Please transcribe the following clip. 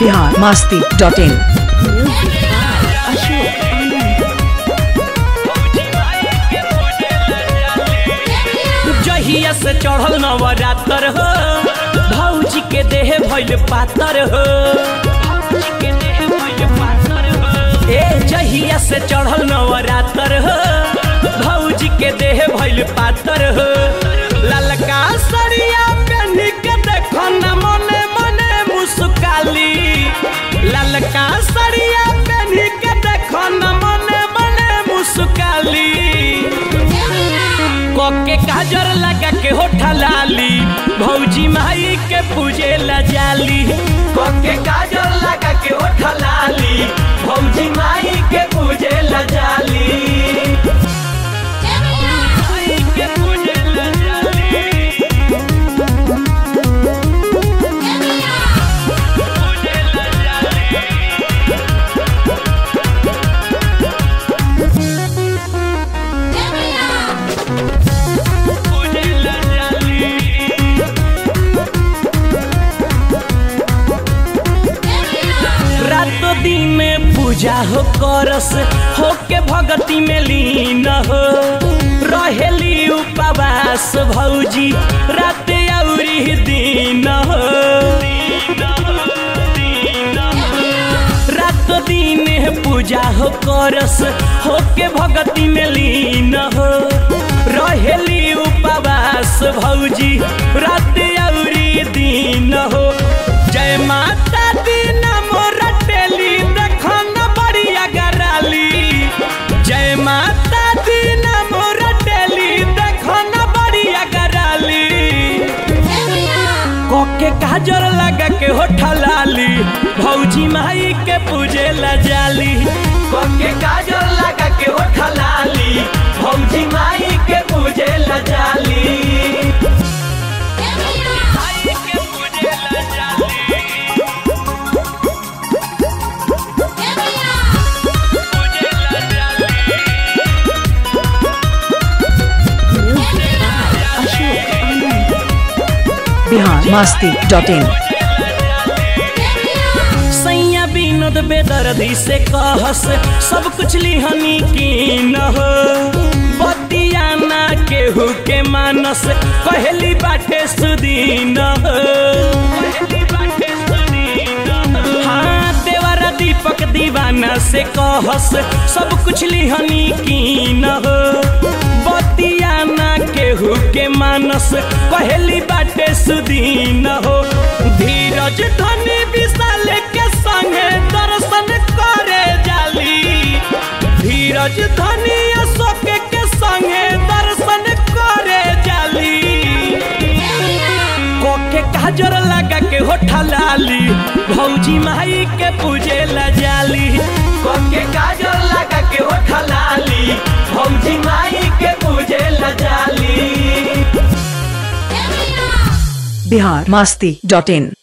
Bihar Masti dot in जहिया से चढ़ल नवरात्र हो भौजी के देह भइल पातर हो ए जहिया से चढ़ल नवरात्र हो भौजी के देह भइल पातर हो ललका सरिया पहनी के देखो न मने मने मुस्काली ललका सरिया पहनी के देखो न मने मने मुस्काली कोके काजर लगा के होठा लाली भौजी माई के पूजे ला जाली कोके काजर लगा के होठा लाली भौजी माई के पूजे ला जाली माई के पूजे ला जाली पूजे ला जाली पूजे ला जाली रातो दिन में पूजा हो करस हो के भगती में लीन हो रहेली उपवास भौजी रात औरी दिन हो रात दिन पूजा हो करस हो के भगती में लीन हो रहेली उपवास भौजी रात औरी दिन हो जय माता दी नमो रटेली देखन बढ़िया गराली जय माता दी नमो रटेली देखन बढ़िया गराली कोके काजर लगा के होठा लाली भौजी माई के पूजे ला जाली कोके काजर लगा के होठा लाली भौजी माई के पूजे ला जाली माई के पूजे ला जाली पूजे ला जाली बिहार मास्ती डॉट इन सैया विनोद बेदर्दी से कहस सब कुछ लिहनी की न हो बतियाना केहू के मानस कहली बाटे सुदीन हो हाँ देवरा दीपक दीवाना से कहस सब कुछ लिहनी की न हो बतियाना केहू के मानस कहली बाटे सुदीन हो धीरज धनी विशाल के संगे दर्शन करे जाली धीरज धनी अशोक के संगे दर्शन करे जाली कोके काजर लगा के होठा लाली भौजी माई के पूजे ला जाली कोके काजर लगा के होठा लाली भौजी माई के पूजे ला जाली बिहार मास्ती डॉट इन